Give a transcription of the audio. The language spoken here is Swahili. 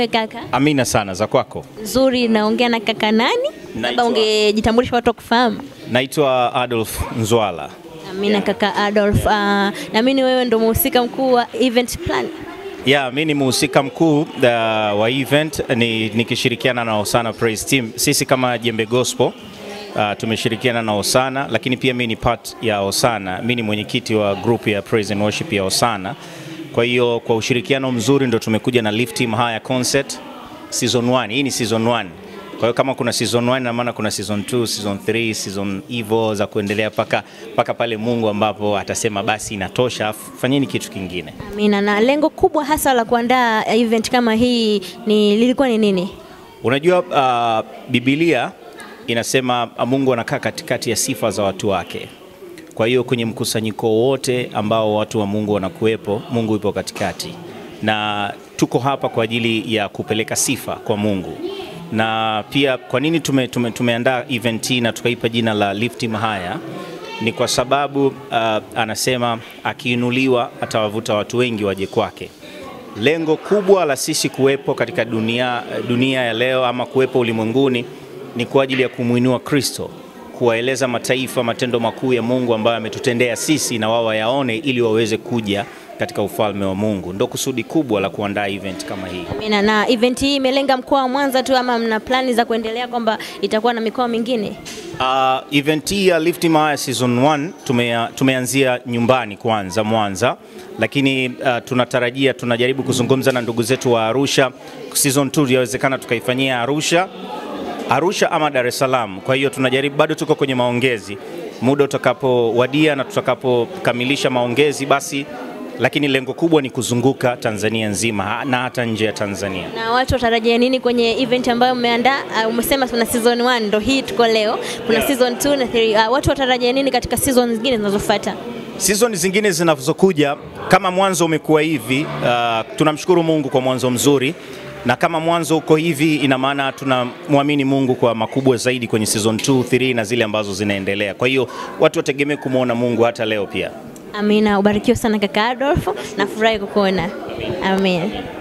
mwenyewe kaka? Amina sana za kwako. Nzuri, naongea na kaka nani? Labda Naitwa- ungejitambulisha watu wakufahamu. Naitwa Adolf Nzwala. Amina kaka Adolf. Uh, naamini wewe ndo mhusika mkuu wa event plan. Ya, mi ni mhusika mkuu uh, wa event ni, nikishirikiana na Osana Praise Team. Sisi kama Jembe Gospel uh, tumeshirikiana na Osana, lakini pia mi ni part ya Osana. Mi ni mwenyekiti wa group ya Praise and Worship ya Osana. Kwa hiyo kwa ushirikiano mzuri ndo tumekuja na Lift Team Higher Concert season 1. Hii ni season 1. Kwa hiyo kama kuna season 1 na maana kuna season 2, season 3, season hivyo za kuendelea paka paka pale Mungu ambapo atasema basi inatosha, fanyeni kitu kingine. Amina. Na lengo kubwa hasa la kuandaa event kama hii ni lilikuwa ni nini? Unajua uh, Biblia inasema uh, Mungu anakaa katikati ya sifa za watu wake. Kwa hiyo kwenye mkusanyiko wote ambao watu wa Mungu wanakuwepo, Mungu yupo katikati, na tuko hapa kwa ajili ya kupeleka sifa kwa Mungu. Na pia kwa nini tume, tume, tumeandaa event hii na tukaipa jina la Lift Him Higher ni kwa sababu uh, anasema akiinuliwa atawavuta watu wengi waje kwake. Lengo kubwa la sisi kuwepo katika dunia, dunia ya leo ama kuwepo ulimwenguni ni kwa ajili ya kumwinua Kristo, kuwaeleza mataifa matendo makuu ya Mungu ambayo ametutendea sisi na wao wayaone ili waweze kuja katika ufalme wa Mungu. Ndo kusudi kubwa la kuandaa event kama hii. Amina. Na event hii imelenga mkoa wa Mwanza tu ama mna plani za kuendelea kwamba itakuwa na mikoa mingine? Uh, event hii ya Lift Him Higher season 1 tumea, tumeanzia nyumbani kwanza Mwanza, lakini uh, tunatarajia tunajaribu kuzungumza na ndugu zetu wa Arusha. Season 2 yawezekana tukaifanyia Arusha, Arusha ama Dar es Salaam. Kwa hiyo tunajaribu, bado tuko kwenye maongezi, muda utakapowadia na tutakapokamilisha maongezi basi, lakini lengo kubwa ni kuzunguka Tanzania nzima na hata nje ya Tanzania. Na watu watarajia nini kwenye event ambayo umeandaa? Uh, umesema kuna season 1 ndo hii tuko leo, kuna Yeah. season 2 na 3. Uh, watu watarajia nini katika season zingine zinazofuata? Season zingine zinazokuja kama mwanzo umekuwa hivi, uh, tunamshukuru Mungu kwa mwanzo mzuri, na kama mwanzo uko hivi, ina maana tunamwamini Mungu kwa makubwa zaidi kwenye season 2, 3 na zile ambazo zinaendelea. Kwa hiyo watu wategemee kumwona Mungu hata leo pia. Amina, ubarikiwe sana kaka Adolf, nafurahi kukuona. Amen.